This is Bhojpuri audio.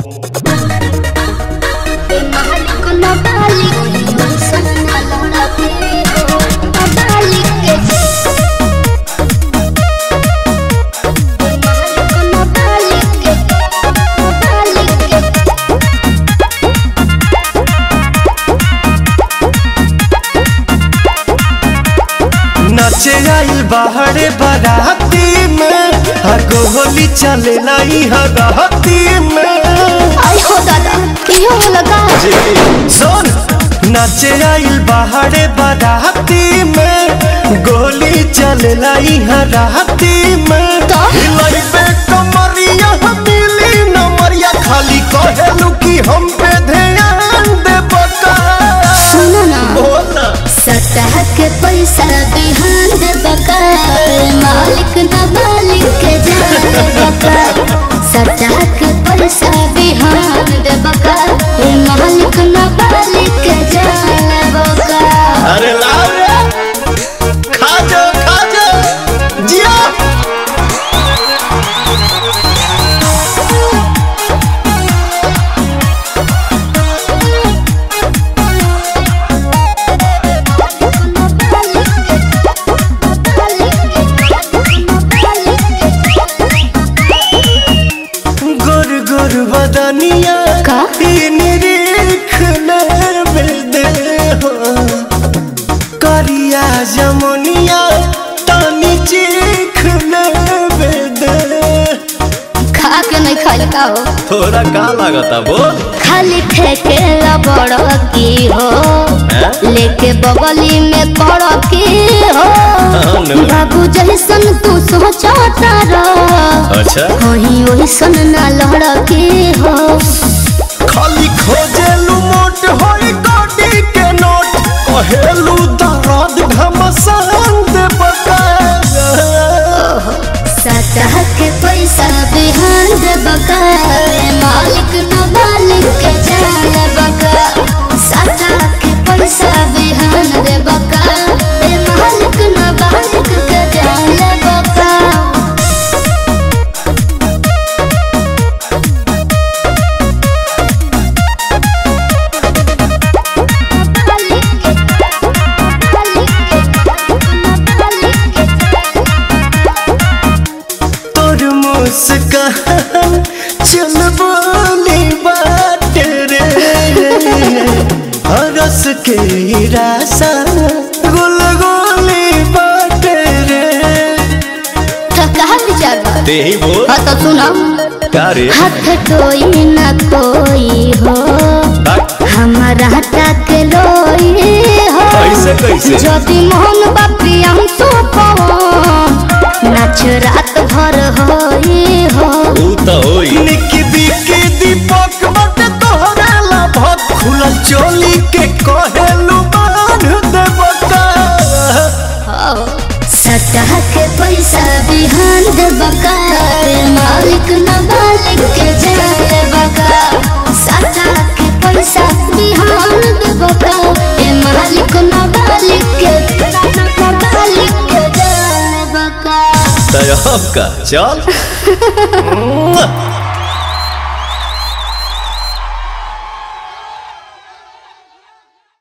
नाचे आइल बाहरे बाराती में हगो होली चले लाई हगहती में आई हो दादा क्यों लगा सुन नाचे आइल बाहरे बाराती में गोली चले लाई हराती में तो? हिलाई पे कमरिया मिली नमरिया खाली कहेलू कि हम पे ध्यान दे बका सुनो ना बोल ना सतह के पैसा बिहान दे बका मालिक न मालिक के जान बका सतह के पैसा बिहान दे बका मालिक न मालिक के जान बका अरे लाओ रे खा जा खा जा जिया गुर गुर बदनिया का? ई निरीख नर दे हो करिया जमुनिया तानी चीख नर दे खा के नहीं खाई का हो थोड़ा का लागता बोल खाली ठेके बड़ की हो हैं? लेके बगली में पड़ की हो हाँ, नो। बाबू जैसन तू सोचता रह अच्छा वही ओइसन ना लड़ की हो खाली खोजेलू मोट होई गोडी के नोट कहेलू दर्द घमसान दे बका सतह के पैसा बिहान दे बका मालिक न मालिक के जान बका सतह के पैसा बिहान दे बका ए मालिक न मालिक के जान बका तोर मुस्कान चल बोली बात रे हरस के रासा गुल गोली बात रे तो कहा विचार बा ते ही बोल हाँ तो सुनो का रे हाथ कोई न कोई हो हमारा तक लोई हो कैसे, कैसे? यदि मोहन बापी हम तो नाच रात भर होई हो ऊ तो होई निकी बिकी दीपक बट तोहरा ला भत खुलल चोली के कहेलू बांध दे बका सतह के पैसा बिहान दे बका मालिक न मालिक के जाए बका सतह के पैसा बिहान दे बका ए मालिक न मालिक के न मालिक के जाए बका तय का चल